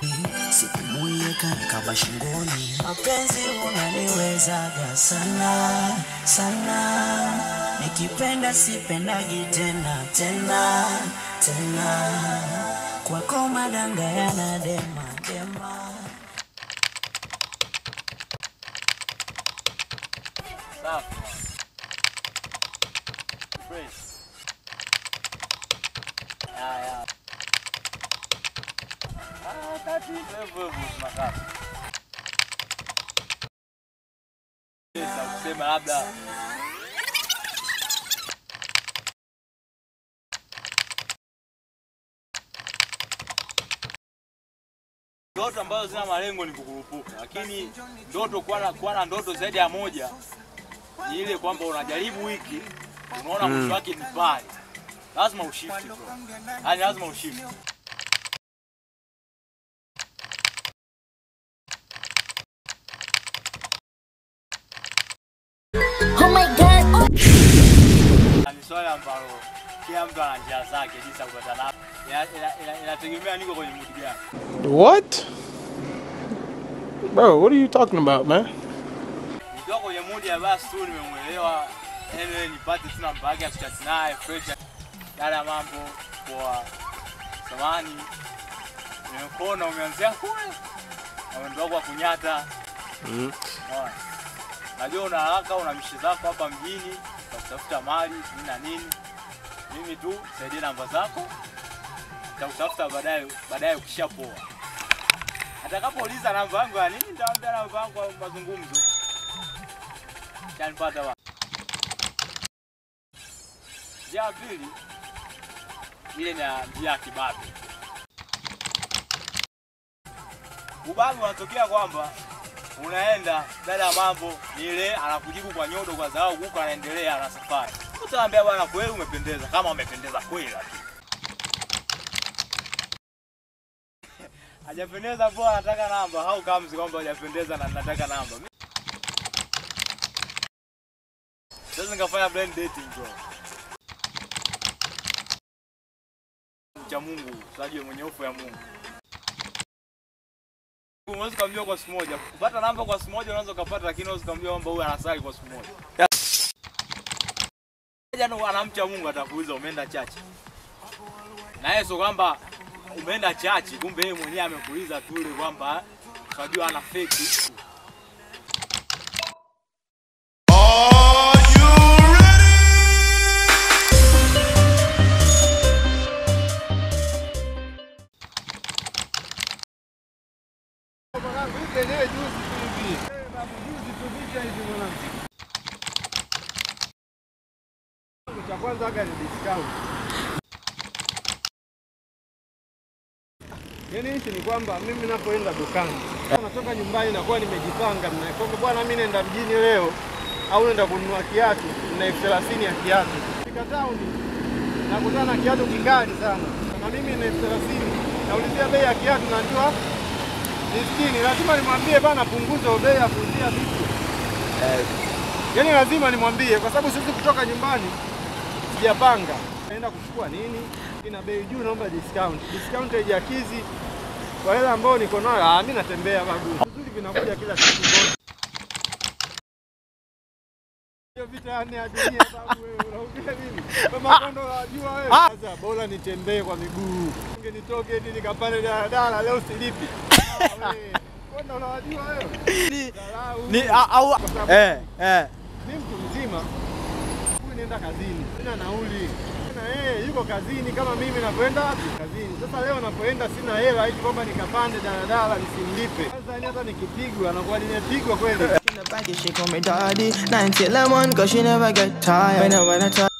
sikumuieka nikaba shingoni. Mapenzi unaniwezaga sana sana, nikipenda sipendagi tena tena tena, kwako madanga yanadema dema. Safi. Fresh. Ya, ya. Ah, kati hivyo hivyo tunakaa. Sasa kusema labda ndoto ambazo zina malengo ni kukurupuka, lakini ndoto kuwa na, kuwa na ndoto zaidi ya moja ni ile kwamba unajaribu wiki unaona mwisho wake ni pale, lazima ushifti bro, yani lazima ushifti. Oh my god. Na Ni swali ambalo kila mtu ana njia zake jinsi ya kupata nafasi, Ina- ina- ina- inategemea niko kwenye mood gani. What? Bro, what are you talking about, man? Nikiwa kwenye mood ya basi tu nimemwelewa, anyway nipate tu namba yake ya kuchat naye fresh, yale ya mambo kwa samani, nimekuona umeanzia kule na mwendo wako wa kunyata Mhm. Unaona? Najua una haraka, una mishi zako hapa mjini za kutafuta mali nini na nini. Mimi tu saidia namba zako, nitakutafuta baadaye baadaye ukishapoa. Atakapouliza namba yangu ya nini, nitamwambia namba yangu ya mazungumzo. Shanipata wa. Njia ya pili ile ni ya- njia ya kibabe. Ubabe unatokea kwamba unaenda dada ya mambo ni ile anakujibu kwa nyodo kwa dharau, huku anaendelea na safari. Utaambia bwana, kweli umependeza, kama umependeza kweli, lakini hajapendeza poa, anataka namba au kamzi kwamba hajapendeza na nataka namba. Mi- Sasa nikafanya blind dating bro. Cha Mungu, sajue mwenye hofu ya Mungu. Unaweza ukamjua kwa siku moja. Kupata namba kwa siku moja unaweza ukapata, lakini unaweza ukamjua kwamba huyu anasali kwa siku moja. Jana anamcha Mungu atakuuliza umeenda chachi. Na yeye sio kwamba umeenda chachi, kumbe yeye mwenyewe amekuuliza tu ile kwamba unajua ana fake. cha kwanza aga ni discount. Yaani hichi ni kwamba mimi napoenda dukani, natoka nyumbani nakuwa nimejipanga, mna- kwamba bwana, mimi naenda mjini leo au naenda kununua kiatu na elfu thelathini ya kiatu. Fika tauni nakutana na kiatu kikali sana, na mimi na elfu thelathini naulizia bei ya kiatu, najua ni sitini. Lazima nimwambie bana, punguza bei ya kuuzia vitu Yaani lazima nimwambie kwa sababu siwezi kutoka nyumbani sijapanga. Naenda kuchukua nini? Ina bei juu, naomba discount. Discount haijakizi kwa hela ambayo niko nayo. Ah, mimi natembea babu. Vizuri vinakuja kila siku bora. Hiyo vita ya nne ya dunia babu wewe unaongea nini? Kama kondo unajua wewe. Sasa bora nitembee kwa miguu. Ninge nitoke hadi nikapande daladala leo silipi. Ah, wewe. Kondo unajua wewe. Dharau. Ni au Kwa sababu- eh eh mi mtu mzima, huyu nienda kazini, sina nauli na yeye yuko kazini kama mimi navyoenda kazini. Sasa leo napoenda sina hela hivi kwamba nikapande daladala nisimlipe. Sasa yani hata nikipigwa nakuwa nimepigwa kweli. In the baggy, she call me daddy. 90 lemon, cause she never get tired. When I, when I try